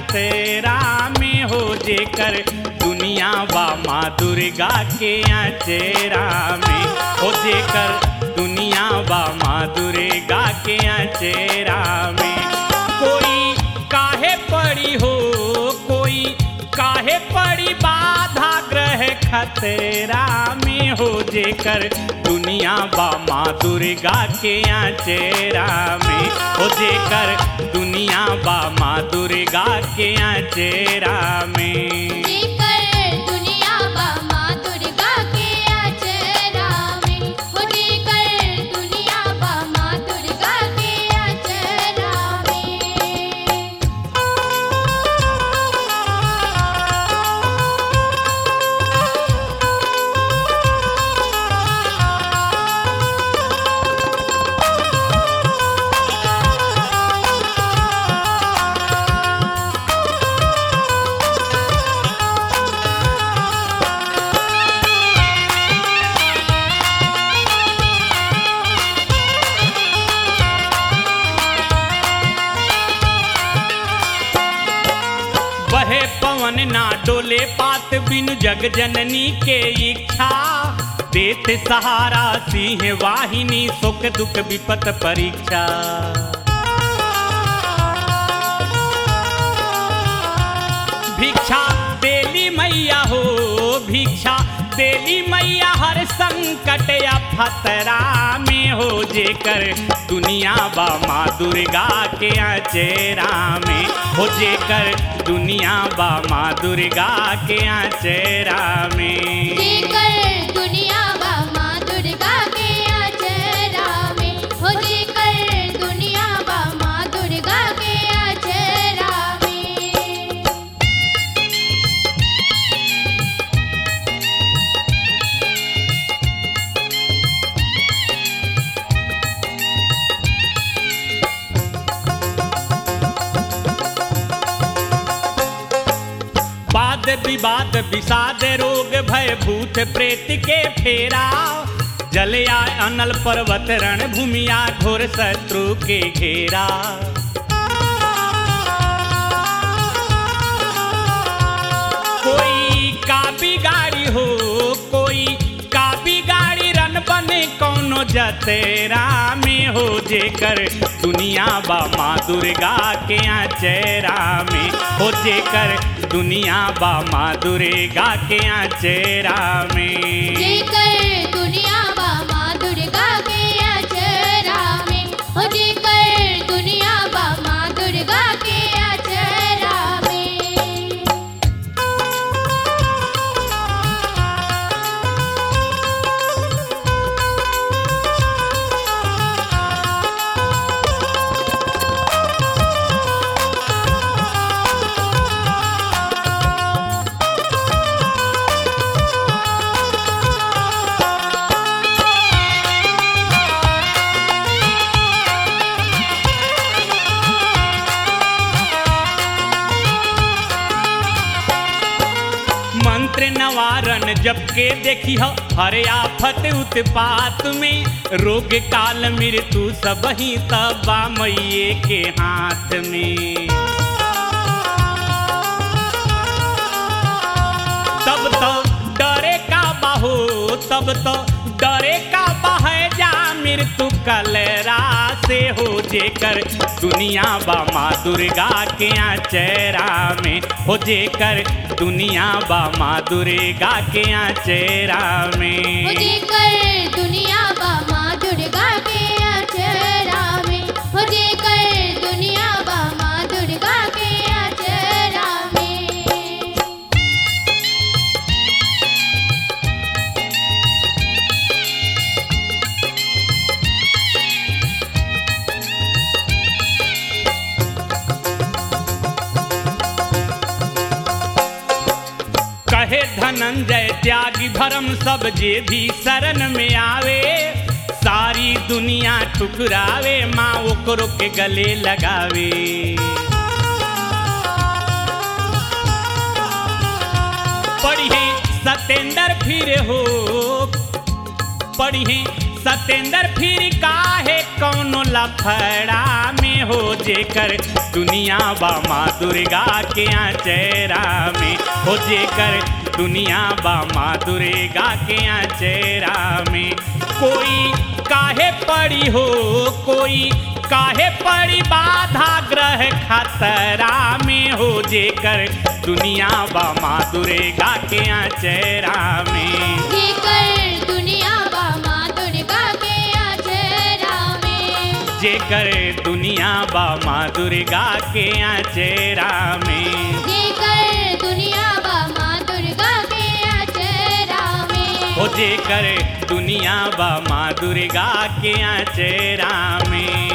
खतरा में हो जेकर दुनिया बा माँ दुर्गा के अचेरा में हो जेकर दुनिया बा माँ दुर्गा के अचेरा में कोई काहे पड़ी हो कोई काहे पड़ी बाधा ग्रह खतरा में हो जेकर दुनिया बा माँ दुर्गा के चेरा में हो जेकर दुनिया बा माँ दुर्गा के चेरा में जेकर दुनिया बा माँ दुर्गा के अचरा में हो जेकर दुनिया बा माँ दुर्गा के अचरा में बहे पवन ना डोले पात बिनु जग जननी के इच्छा देत सहारा सिंह वाहिनी सुख दुख विपत परीक्षा भिक्षा देली मैया हो भिक्षा देली मैया हर संकट या खतरा में हो जेकर दुनिया बा माँ दुर्गा के चेरा में हो जेकर दुनिया बा माँ दुर्गा के चेरा में जेकर दुनिया बा माँ दुर्गा के अचरा में हो जेकर दुनिया बा माँ दुर्गा के अचरा में वाद विवाद विषाद रोग भय भूत प्रेत के फेरा जलया अनल पर्वत रण भूमिया घोर शत्रु के घेरा कोई का बिगाड़ी हो कोई का बिगाड़ी रन बने कौनो जतेरा में हो जेकर दुनिया बा माँ दुर्गा के चेरा में हो जेकर दुनिया बा माँ दुर्गा के चेरा में जेकर दुनिया बा माँ दुर्गा के अचरा में हो जेकर दुनिया बा माँ दुर्गा के अचरा में मंत्र नवारण जब के देखी हो हर आफत उत्पात में रोग काल मृत्यु सब ही तबा मैये के हाथ में तब तो डरे का बाहो तब तो डरे का बह जा मृत्यु कलरा से हो जेकर दुनिया बा माँ दुर्गा के चेरा में हो जेकर दुनिया बा माँ दुर्गा के चेरा हो में जेकर दुनिया बा माँ दुर्गा के अचरा में हो जेकर दुनिया बा माँ दुर्गा के अचरा में कहे धनंजय त्यागी भरम सब जे भी शरण में आवे सारी दुनिया ठुकरावे माँ ओकरो के गले लगावे पढ़िए सतेंद्र फिर हो पढ़िए सतेंद्र फिर काहे कौनो लफड़ा में हो जेकर दुनिया बा माँ दुर्गा के चेहरा में हो जेकर दुनिया बा माँ दुर्गा के चेहरा में कोई काहे पड़ी हो कोई काहे पड़ी बाधा ग्रह खतरा में हो जेकर दुनिया बा माँ दुर्गा के चेहरा में जेकर दुनिया बा माँ दुर्गा के आचरा में जेकर दुनिया बा माँ दुर्गा के चेहरा में जेकर दुनिया बा माँ दुर्गा के आचरा में हो जेकर दुनिया बा माँ दुर्गा के चेहरा में